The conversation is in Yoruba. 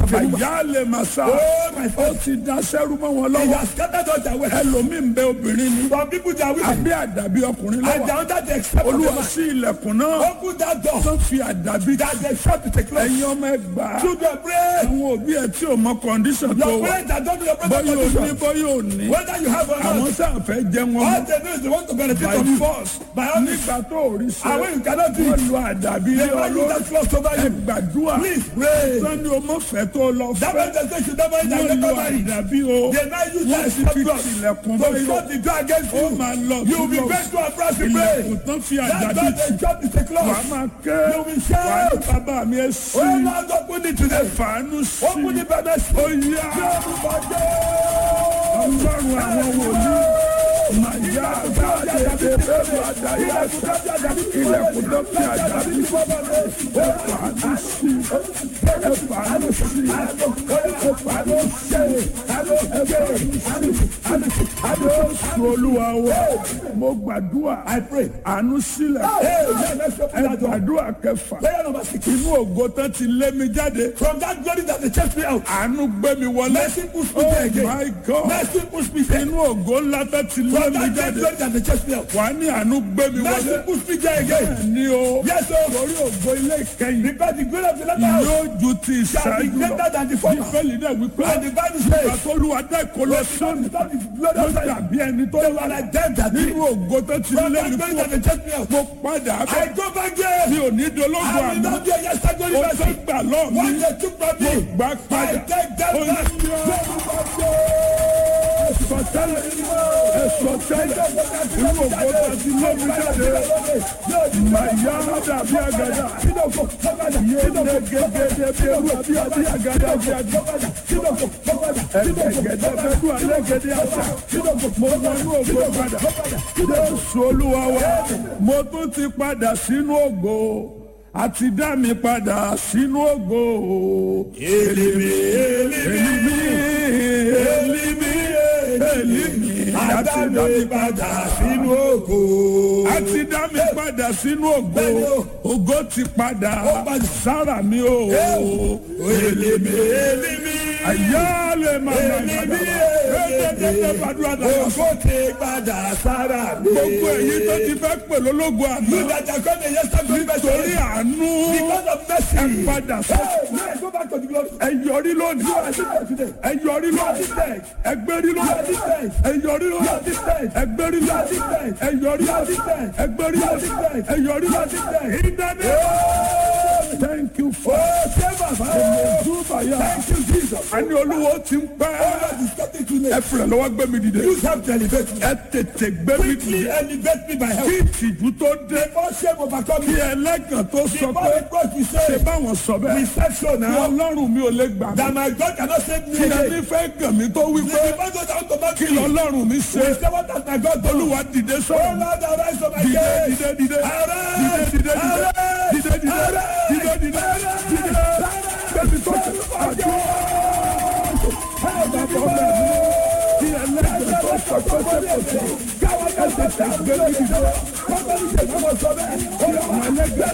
of a woman. àyà lè máa sá Oh, my ó father. ti da sẹ́rú mọ́ wọn He lọ́wọ́ has scattered all their wealth. ẹlòmíì ń bẹ obìnrin ni Some people they are women. àbí àdàbí ọkùnrin And they lọ́wọ́ are under the except of a olúwa man. sí ilẹ̀kùn náà Open that door. tó fi àdàbí That the shop is a close. ẹ̀yin ọmọ ẹgbàá Children pray. àwọn òbí ẹ tí ò mọ kọ́ndíṣàn tó Your wà parents that don't do your present bọ́yọ̀ ò ní condition. bọ́yọ̀ ò ní Whether you have or àwọn not. sáà fẹ́ jẹ wọn All mọ́ they know is they want to benefit by from you. force By all means. nígbà tó ò rí And sẹ́ when you cannot do wọ́n it, lo àdàbí they lé will use ọlọ́run that cloth over ẹ you. gbàdúrà Please pray. sani o mọ fẹ́ tó lọ That fẹ́ man just say you never eat and wọ́n lo never marry. àdàbí o They now use wọ́n that sì fi cloth tilẹ̀kùn to báyọ̀ shut the door against ó you. máa lọ You will be túbọ̀ bent to a brass to pray. ilẹ̀kùn tán fi That àdàbí door they shut is a wà á cloth. máa ké You will wà á ní shout. bàbá mi ẹ sí Oh Lord, open it today. fàánú sí Open the bed. ó yá ọlọ́run àwọn wòlíì màyà àgbáyé bẹ́ẹ̀ àdáyà ilẹ̀kùn tó fi àdàbí ẹ fàánú sí ẹ fàánú sí ẹ fàánú sí Jésù olúwa wa mo gbàdúrà àánú sílẹ̀ ẹ gbàdúrà kẹfà Prayer number six. inú ògo tán ti lé mi jáde From that glory that they chased me out. àánú gbé mi wọlé Mercy push me oh there again. my god Mercy push me there. inú ògo ńlá tán ti lé From mi that great jáde glory that they chased me out. wà á ní àánú gbé mi Mercy wọlé push me there again. ní o Yes, sir. torí ògo ilé ìkẹyìn Because the glory of the latter house yóò ju ti shall be ìṣáájú greater lọ than the former. bíbélì náà wípé And the Bible says, àtolúwa dá ìkọlọ sọ́ọ̀nù that is glory ló of the dàbí ẹni tó They wà were like them that did. nínú ògo tó ti From lé that mi glory kú that they chased me out. mo padà I bẹ̀ go back there. mi ò ní dológun I will àná not be a yesterday glory ó tó mercy. gbà lọ́ọ̀ mi What they took from me. gbà I padà take them ó back. ní sọtẹ́lẹ̀ ẹsọtẹ́lẹ̀ inú ògo tó ti lé mi jáde màyà dàbí àgàdà yéé gẹ́gẹ́dẹ́ bí ewu àbí àbí àgàdà bí àgàdà ẹgbẹ̀gẹ̀dẹ̀ bẹ́ẹ̀ dùn alẹ́ gẹ́dẹ́ àṣà mo wọnú ògo padà Jésù Olúwa wa mo tún ti padà sínú ògo àti dá mi padà sínú ògo èlìmí èlìmí èlìmí èlìmí àti dá mi padà sínú ògo àti dá mi padà sínú ògo ògo ti padà sára mi o èlìmí èlìmí àyálè màmá Èlìmí ẹ̀ẹ́dẹ́gbẹ̀dẹ́ gbàdúrà dára Ògo ti padà sára mi. gbogbo èyí tó ti fẹ́ pè lólógo àná You that are going to yesterday glory torí mercy. àánú Because of mercy. ẹ padà sọ Hey, now I go back to the glory. ẹ yọrí lónìí ẹ yọrí lónìí ẹ gbérí lónìí ẹ yọrí lónìí ẹ gbérí lónìí ẹ yọrí lónìí ẹ gbérí lónìí ẹ yọrí lónìí ìdáná. thank you for Thank you, Jesus. àní olúwo ti ń pẹ́ God is getting to ẹ me. fìrẹ̀ lọ́wọ́ gbé mi dìde You have to elevate me. ẹ tètè gbé mi Quickly dìde elevate me by help. kí ìtìjú tó dé Before shame overcome kí me. ẹlẹ́gàn tó sọ Before pé the God we ṣe say, báwọn sọ we bẹ́ẹ̀ said so kí now. ọlọ́run mi ò lè gbà mí That my God cannot save me kí ẹni again. fẹ́ gàn mí tó wí The pé man goes out to back kí me. lọ́lọ́run mi ṣe We say what has my God done? olúwa dìde Oh sọ̀rọ̀ Lord, arise from my dìde case. dìde dìde Arise. dìde dìde Arise. dìde dìde dìde dìde dìde dìde bẹ́ẹ̀ni tó ṣe àjọ bàbá ọmọ mi kí ẹlẹ́gàn tó sọ pé ṣe kò sí ẹ tètè gbé mi dìde kí àwọn ẹlẹ́gàn